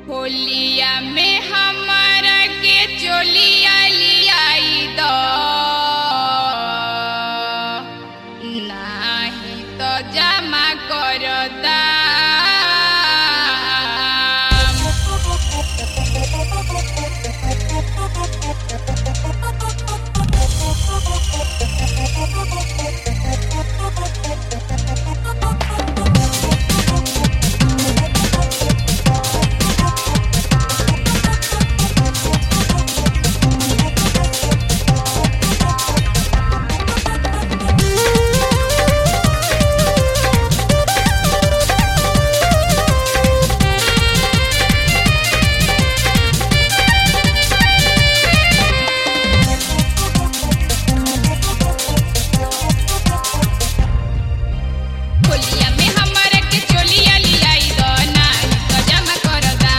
होलिया में हमारा के चोलिया लियाई दो नाही तो जमा करता होलिया में हमारा के चोलिया लियाई दो नाही तो जमा करता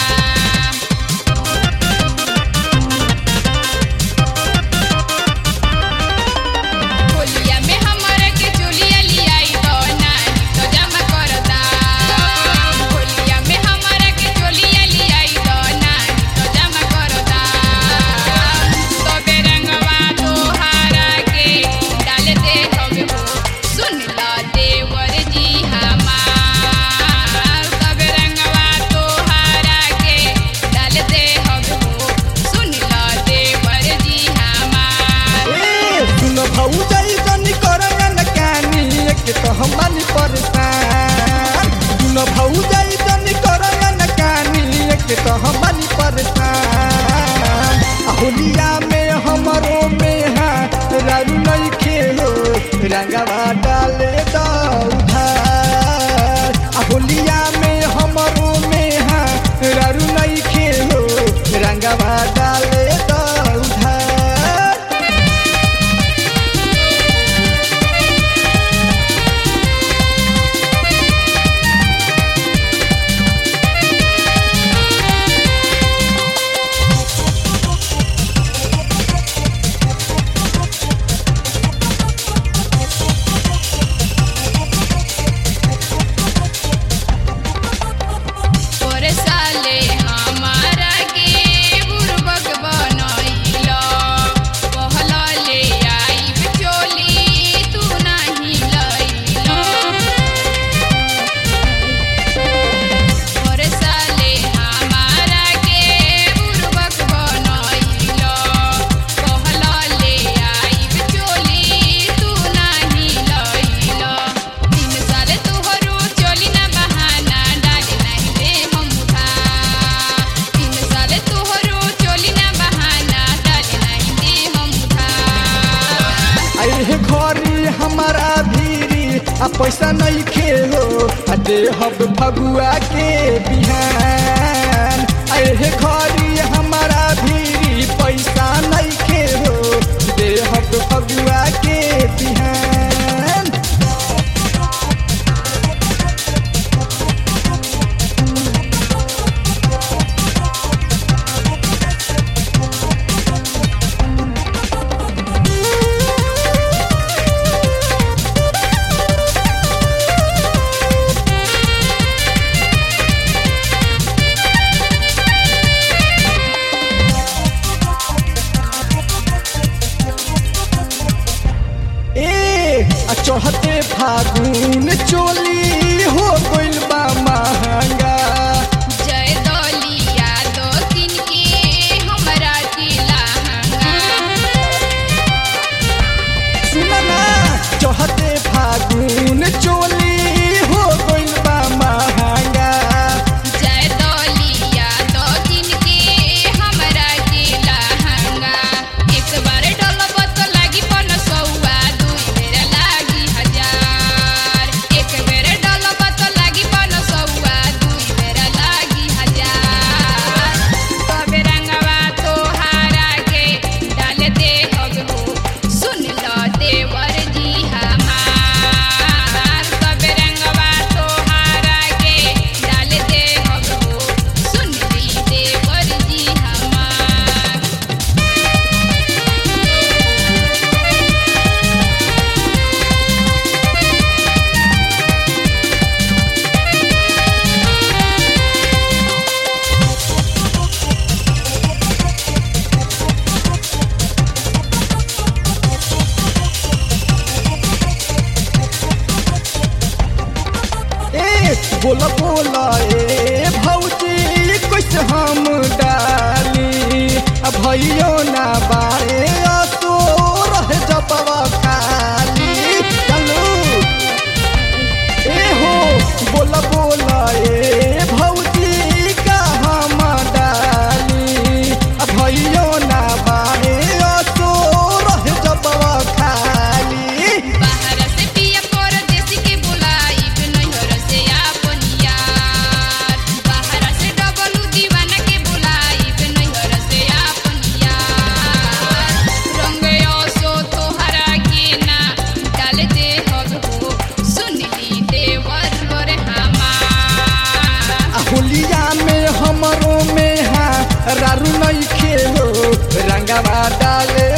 होलिया में हमारा के चोलिया लियाई दो नाही तो जमा करता होलिया में हमारा के चोलिया लियाई दो नाही तो जमा करता तो बेरंगवा तोहारा के डाल दे हवे हो सुन ला देवर जी हमार सब रंगवा तोहारा के डाल दे हवे हो सुन ला देवर जी हमार ए, सुन भौजाई जनी करया न कानी एक तो हम बानी परेशान सुन भौजाई जनी करया न कानी एक तो हम बानी परेशान आ होलिया में हमरो में हा रारू नहीं खेलो रंगवा डाले दो उधार आ होलिया में हमरो में हा रारू नहीं खेलो रंगवा डाले दो उधार तोरे साले हमारा के बुरबक बनैलो कहला ले आइब चोली तू नाही लैलो तोरे साले हमारा के बुरबक बनैलो कहला ले आइब चोली तू नाही लैलो तीन साल तोहरो चोली ना बहाना डाले नहीं दे हम उधार तीन साल तोहरो चोली ना बहाना डाले नहीं दे हम उधार अरे घरी हमारा भीरी आ पैसा नहीं खेलो आ दे हब फगुआ के बिहान अरे घरी हमारा भीरी पैसा नहीं खेलो दे हब फगुआ के बिहान ए आ चढ़ते फागुन चोली हो गइल बा महंगा जय दलिया दो किन के हमरा जिला सुना ना चढ़ते फागुन चोली हो गइल बा महंगा जय दलिया दो किन के हमरा जिला एक बार डलब तो लागी पन सौआ दुई बेर लागी हजार एक बेर रारू नहीं खेलो रंगवा डाले